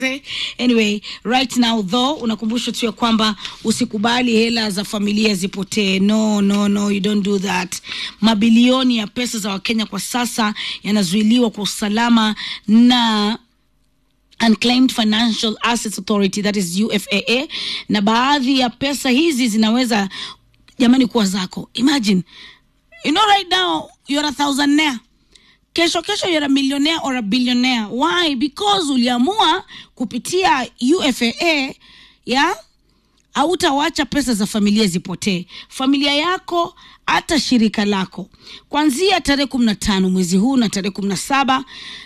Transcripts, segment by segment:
Anyway, right now though, unakumbushwa tu ya kwamba usikubali hela za familia zipotee. No, no, no, you don't do that. Mabilioni ya pesa za Wakenya kwa sasa yanazuiliwa kwa usalama na Unclaimed Financial Assets Authority that is UFAA, na baadhi ya pesa hizi zinaweza jamani kuwa zako. Imagine, you know right now you're a thousandaire kesho kesho you're a millionaire or a billionaire why because uliamua kupitia UFAA ya hautawacha pesa za familia zipotee familia yako hata shirika lako kuanzia tarehe kumi na tano mwezi huu na tarehe kumi na saba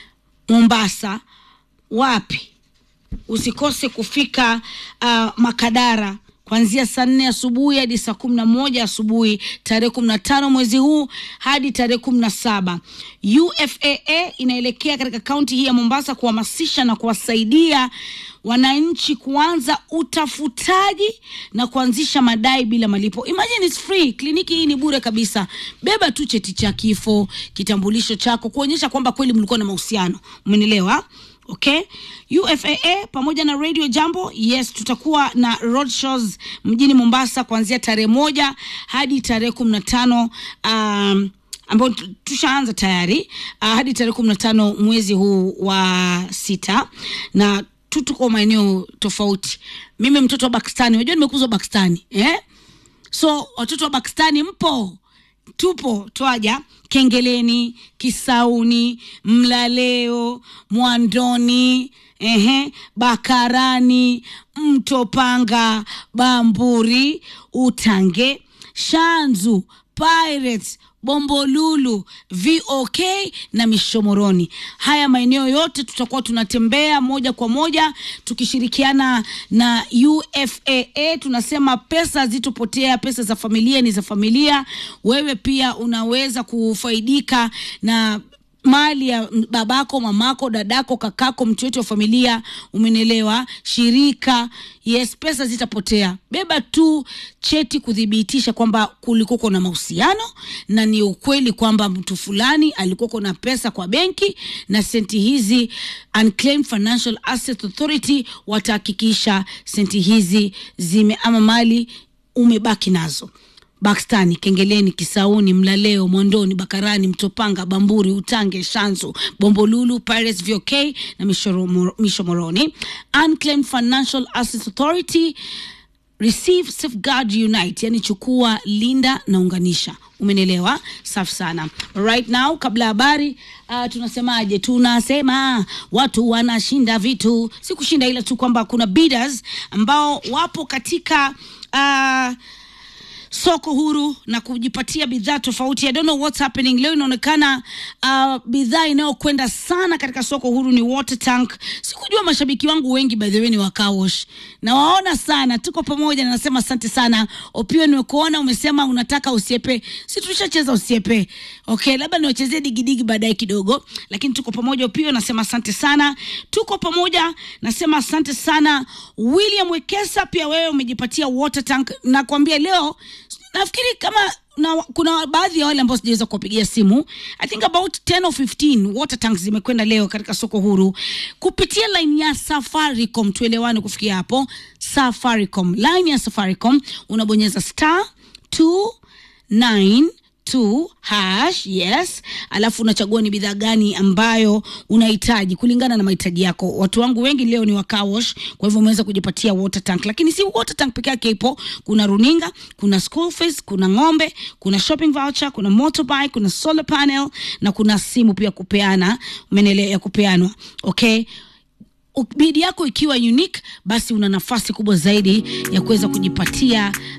Mombasa wapi usikose kufika uh, Makadara kuanzia saa nne asubuhi hadi saa kumi na moja asubuhi tarehe kumi na tano mwezi huu hadi tarehe kumi na saba UFAA inaelekea katika kaunti hii ya Mombasa kuhamasisha na kuwasaidia wananchi kuanza utafutaji na kuanzisha madai bila malipo. Imagine it's free. Kliniki hii ni bure kabisa. Beba tu cheti cha kifo, kitambulisho chako kuonyesha kwamba kweli mlikuwa na mahusiano. Umenielewa? Okay, UFAA pamoja na Radio Jambo, yes, tutakuwa na road shows mjini Mombasa kuanzia tarehe moja hadi tarehe kumi na tano um, ambao tu- tushaanza tayari uh, hadi tarehe kumi na tano mwezi huu wa sita na tu tuko maeneo tofauti. Mimi mtoto wa Pakistani, unajua nimekuzwa Pakistani eh? So watoto wa Pakistani mpo, tupo twaja Kengeleni, Kisauni, Mlaleo, Mwandoni, ehe, Bakarani, Mtopanga, Bamburi, Utange, Shanzu, Pirates, Bombolulu, VOK na Mishomoroni. Haya maeneo yote tutakuwa tunatembea moja kwa moja tukishirikiana na UFAA. Tunasema pesa hazitopotea, pesa za familia ni za familia. Wewe pia unaweza kufaidika na mali ya babako, mamako, dadako, kakako, mtu yote wa familia, umenielewa? Shirika, yes, pesa zitapotea. Beba tu cheti kuthibitisha kwamba kulikuwako na mahusiano na ni ukweli kwamba mtu fulani alikuwako na pesa kwa benki, na senti hizi Unclaimed Financial Assets Authority watahakikisha senti hizi zime ama mali umebaki nazo. Bakstani, Kengeleni, Kisauni, Mlaleo, Mwandoni, Bakarani, Mtopanga, Bamburi, Utange, Shanzu, Bombolulu, Pirates, VOK na Mishoromo- Mishomoroni. Unclaimed Financial Assets Authority receive safeguard unite yani chukua linda na unganisha umenielewa safi sana right now kabla ya habari uh, tunasemaje tunasema watu wanashinda vitu si kushinda ila tu kwamba kuna bidders ambao wapo katika uh, soko huru na kujipatia bidhaa tofauti. I don't know what's happening leo. Inaonekana uh, bidhaa inayokwenda sana katika soko huru ni water tank. Sikujua mashabiki wangu wengi by the way ni wa car wash, na waona sana, tuko pamoja na nasema asante sana. Opio, nimekuona umesema unataka usiepe, si tulishacheza usiepe. Okay, labda niwachezee digidigi baadaye kidogo, lakini tuko pamoja. Opio, nasema asante sana, tuko pamoja, nasema asante sana. William Wekesa, pia wewe umejipatia water tank. Nakwambia leo nafikiri kama na, kuna baadhi ya wale ambao sijaweza kuwapigia simu i think about 10 or 15 water tanks zimekwenda leo katika soko huru kupitia line ya safaricom tuelewane kufikia hapo safaricom line ya safaricom unabonyeza star 292 hash yes alafu unachagua ni bidhaa gani ambayo unahitaji kulingana na mahitaji yako watu wangu wengi leo ni wa car wash kwa hivyo umeweza kujipatia water tank lakini si water tank peke yake ipo kuna runinga kuna school fees kuna ng'ombe kuna shopping voucher kuna motorbike kuna solar panel na kuna simu pia kupeana umenelewa ya kupeanwa okay bidi yako ikiwa unique basi una nafasi kubwa zaidi ya kuweza kujipatia